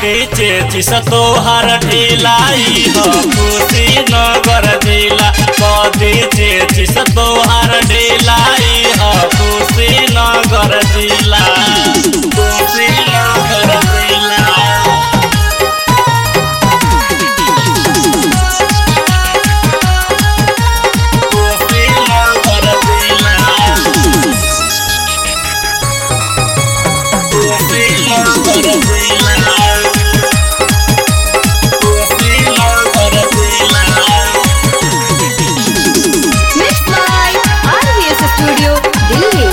कदी चेचिस तोहर ढिलाई हो खुशी नगर जिला कदी चेचिस तोहर ढिलाई हो खुशी नगर जिला खुशी नगर जिला खुशी नगर जिला खुशी नगर जिला खुशी नगर जिला Mixed by RVS Studio, Delhi.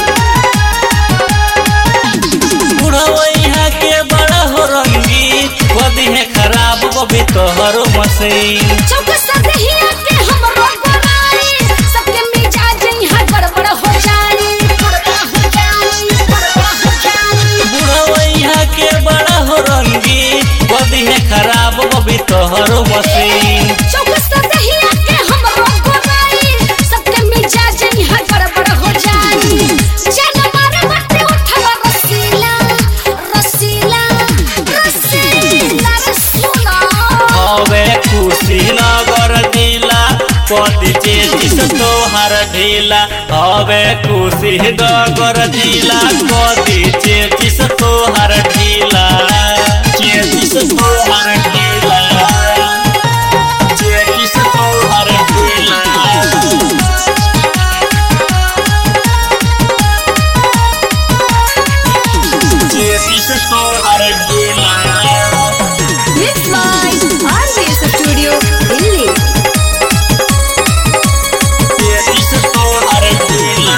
बुढ़वैया के बड़ा हो रंगी बदी है खराब बबी तोहरो मशीन चौक सदहिया के हमरो बनाई सबके मिजाज यहाँ गड़बड़ हो जाई गड़बड़ हो जाई गड़बड़ हो जाई बुढ़वैया के बड़ा हो रंगी बदी है खराब बबी तोहरो मशीन चौक सदहिया के हमरो बनाई सबके मिजाज यहाँ गड़बड़ हो जाई जन मारे मटे उठवा रसीला रसीला रसीला रसूला हवे खुशी नगर जिला कदी चेचिस तोहर ढीला हवे खुशी नगर जिला कदी चेचिस तोहर ढीला चेचिस तोहर ढीला चेचिस तोहर ढीला चेचिस तोहर ढीला Mixed by RVS Studio, Delhi. चेचिस तोहर ढीला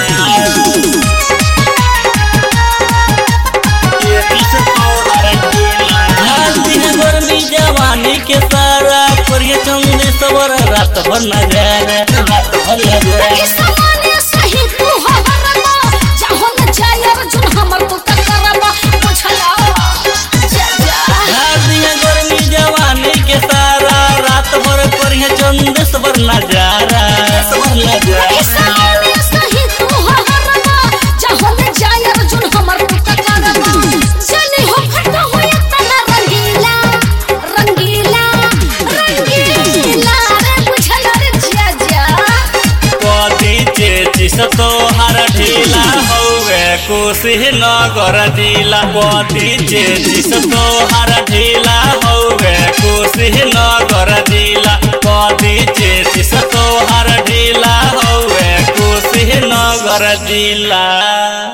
चेचिस तोहर ढीला हाथी है गर्मी जवानी के सारा परिय चंदे सवर रात भर नजारा रात भर नजारा सामान्य सही तू हो हरला चाहो न जाय अर्जुन हमर तो करबा बुझला जा जा हाथी है गर्मी जवानी के सारा रात भर परिय चंदे सवर नजारा सवर नजारा सामान्य सही तू हो हरला चाहो न जाय अर्जुन हमर तो करबा चले हो फट हो तना रंगीला रंगीला रंगीला रे बुझला रे जा जा कदी चेचिस तोहर ढीला हौवे कोशी नगर जिला कदी चेचिस तोहर ढीला हौवे कोशी नगर जिला कदी चेचिस तोहर ढीला हौवे कोशी नगर जिला